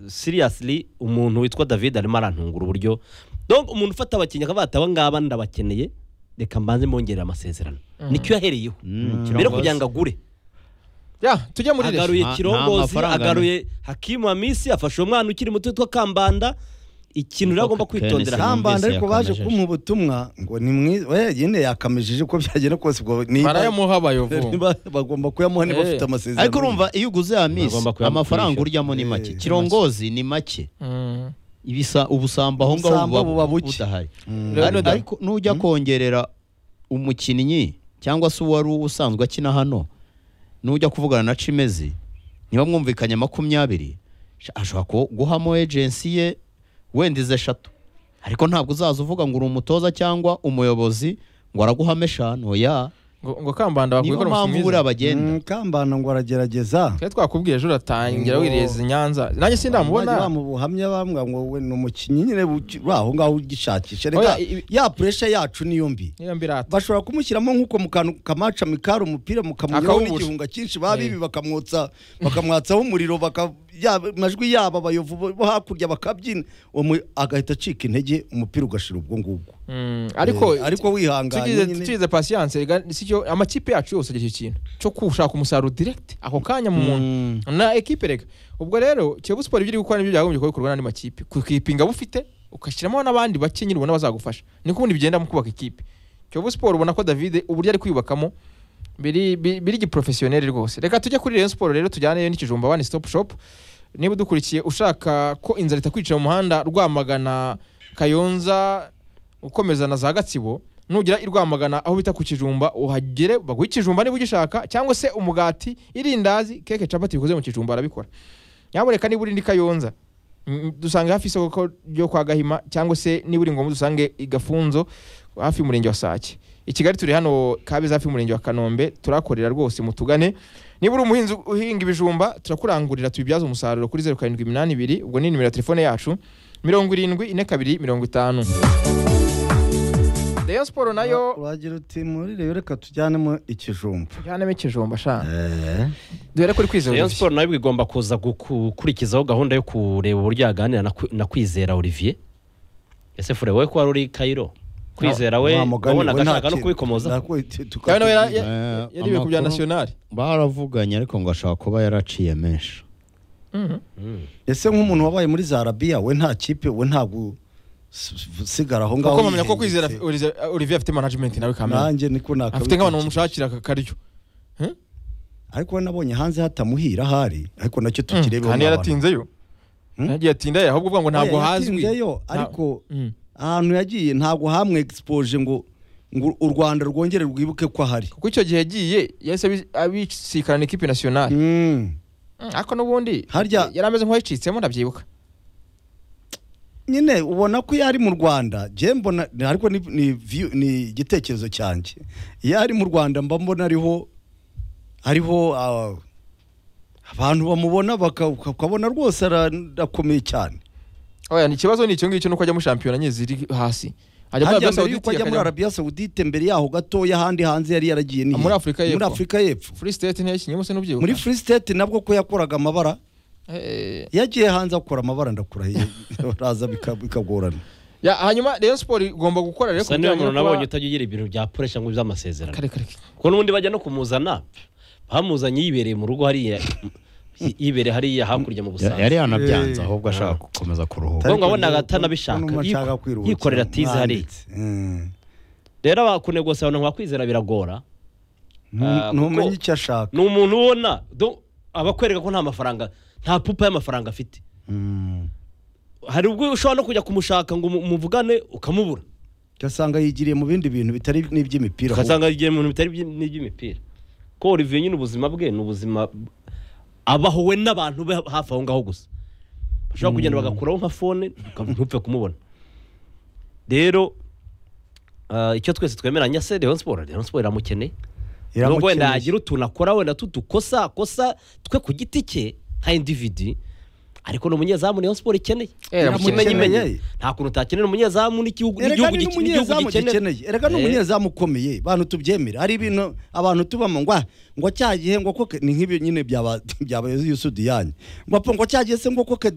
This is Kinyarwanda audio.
siriyasiri umuntu witwa david arimo arantungura uburyo donc umuntu ufata abakinnyi akavuga ati aba ngaba ndabakeneye reka mbanze mbongerera amasezerano nicyo yahereyeho mbere yo kugira ngo agure Ya, tujya muri agaruye Nta- nta kirongozi mafaranga agaruye hakimu amisi afashe uwo mwana ukiri muto witwa kambanda ikintu rero agomba Kenesi. kwitondera Kambanda kambanda ariko baje yakomejeje. kumuha ubutumwa ngo ni mwiza we nyine yakamejeje uko byagenda kose ubwo niba- barayamuha bayovu niba bagomba kuyamuha niba Eh. bafite amasezerano ariko urumva iyo uguze ya misi Bagomba kuyamugurisha. amafaranga uryamo ni make Eh. kirongozi ni make Mm. ibisa ubusambo aho ngaho Ubusambo buba buba buke. budahari Mm. Rero Ari- da- ariko nujya kongerera umukinnyi cyangwa se uwari usanzwe akina hano nujya kuvugana na cimezi niba mwumvikanye makumyabiri sha- ashobora ku- guhamo ejensi ye wenda izi eshatu ariko ntabwo uzaza uvuga ngo uri umutoza cyangwa umuyobozi ngo araguhame eshanu ya ngo ngo kambanda bakwiye niyo gukora mpamvu uri abagenda Mm, kambanda ngo aragerageza Twe twakubwiye ejo uratangira Ngo- wireza i nyanza nanjye Bajya sindamubona bamubuhamya bambwa ngo we ni umukinnyi nyine uki- uri aho ngaho ugishakisha reka Oya, i- i- ya puresha yacu niyo mbi niyo mbirata bashobora kumushyiramo nk'uko mu kantu kamaca mikari umupira mukamunyuraho Akawubura. n'igihunga cyinshi babibi bakamwotsa bakamwatsaho umuriro baka- yaba- amajwi yabo abayovu bo- bo hakurya bakabyina uwo mu- agahita acika intege umupira ugashira ubwo ngubwo Mm, Eh, ariko ariko wihanganye tugize nyine tugize pasiyanse sicyo amakipe yacu yose agira icyo kintu cyo gushaka umusaruro direct ako kanya mu muntu Mm. na ekipe reka ubwo rero kiyovu siporo ibyo iri gukora nibyo byagombye kuba bikorwa n'andi makipe kukipinga bufite ugashyiramo n'abandi bake nyine ubona bazagufasha niko ubundi bigenda mu kubaka ikipe kiyovu siporo ubona ko david uburyo ari kwiyubakamo biri bi- biri giporofesiyoneri rwose reka tujye kuri reyo siporo rero tujyaneyo n'ikijumba wani sitopu shopu niba udukurikiye ushaka ko inzara itakwica mu muhanda rwamagana kayonza ukomeza na za gatsibo nugera i rwamagana aho bita ku kijumba uhagere baguha ikijumba niba ugishaka cyangwa se umugati irindazi keke capati bikoze mu kijumba arabikora nyabureka niba uri ndi kayonza mm, dusange hafi isoko ko- ryo kwa gahima cyangwa se niba uri ngombwa dusange i gafunzo hafi y'umurenge wa sake i kigali turi hano kabeza hafi y'umurenge wa kanombe turakorera rwose mutugane niba uri umuhinzi uhinga ibijumba turakurangurira tubibyaze umusaruro kuri zeru karindwi iminani ibiri ubwo ni nimero ya telefone yacu mirongo irindwi ine kabiri mirongo itanu Rayon Sport nayo uragira uti muri rero reka tujyanemo ikijumba yanemo ikijumba sha dore ko uri kwizera Rayon urushyi. Sport nayo igomba kuza gukurikizaho gahunda yo kureba uburyo yaganira na Kwi- na kwizera Olivier ese fure wowe ko wari uri Cairo kwizera we Wa mugani, wabona we nta agashaka no kintu. kubikomoza Nako- tu- tuka- Yawe nawe yari- Eh, yari iwe ku bya amakuru nationali baravuganye ariko ngo ashaka kuba yaraciye menshi ese nk'umuntu wabaye muri za arabiya we nta kipe we ntabwo s- s- usigara aho ngaho kuko mpamya ko kwizera yihengetse. Olize- Olivier afite management nawe kamera nanjye niko nakabitekereza. afite nk'abantu bamushakira aka karyo ariko we nabonye hanze hatamuhira ahari ariko nacyo tukirebeho kandi yaratinzeyo Hmm? yagiye atinda ye ahubwo uvuga ngo ntabwo hazwi yo Nta- ariko Mm. ahantu yagiye ntabwo hamwe expoje ngo ngo u Rwanda rwongere rwibuke ko ahari kuko icyo gihe yagiye yahise abi- abisikarana ikipe nationali Mm. Mm, ariko n'ubundi Harya- yari ameze nk'uwacitsemo ndabyibuka nyine ubona ko iyo ari mu rwanda njye mbona ni- ariko ni- ni view- ni igitekerezo cyanjye iyo ari mu rwanda mba mbona ariho ariho ah, abantu bamubona baka- ukabona rwose ara- arakomeye cyane oya ni ikibazo ni icyo ngicyo nuko ajya mu shampiyona nyine ziri hasi ajya muri hajya Arabia mbere Saoudite yuko ajya muri akajya- arabiya sawudite mbere yaho gatoya ahandi hanze yari yaragiye ni Ah, muri Afurika muri y'Epfo. afurika y'epfo free state ntiyo yakinyemo se n'ubyibuka muri free state nabwo ko yakoraga amabara Eh, yagiye hanze akora amabara ndakurahiye raza bika- bikagorana ya hanyuma Rayon Sport igomba gukora rero gusa niba umuntu nabonye utajya ugira ibintu bya puresha ngo by'amasezerano kuko n'ubundi bajya no kumuzana bamuzanye yibereye mu rugo hariya yibereye hariya hakurya mu Ya- busanzwe yari yanabyanze Eh. ahubwo ashaka gukomeza kuruhuka Ubwo ngo Ariko naga nubwo- atanabishaka, nubwo nshaka kwiruhukira, yikorera tize hariya. mwanditse. rero abakunegosabana nka kwizera biragora Ah, Mm. kuko- ntumenye icyo ashaka ni umuntu ubona do- aba akwereka ko nta mafaranga nta pupa y'amafaranga afite Mm. hari ubwo ushobora no kujya kumushaka ngo mu- muvugane ukamubura ugasanga yigiriye mu bindi bintu bitari n'iby'imipira ahubwo. ugasanga igihe mu bintu bitari iby- n'iby'imipira ko Olivier nyine ubuzima bwe ni ubuzima b- abaho we n'abantu be hafi aho ngaho gusa bashobora kugenda bagakuraho nka fone uka- ntupfe kumubona rero ah, icyo twese twemeranya se Rayon Sport Rayon Sport iramukeneye nubwo wenda Iramukeneye. yagira utuntu akora wenda tudukosa kosa twe ku giti cye nka individi ariko ni umunyezamu niyo siporo ikeneye Eh, ikimenye ikeneye. imenye nta kuntu utakenera umunyezamu n'igihugu erega n'igihugu gike- ni n'igihugu n'umunyezamu gikenera gikeneye erega n'umunyezamu ukomeye bantu tubyemera hari ibintu abantu tubamo ngo ah, ngo cyagihe ngo koke ni nk'ibi nyine byaba byabaye yusudiyanyi ngo apfa ngo cyagihe se ngo koke di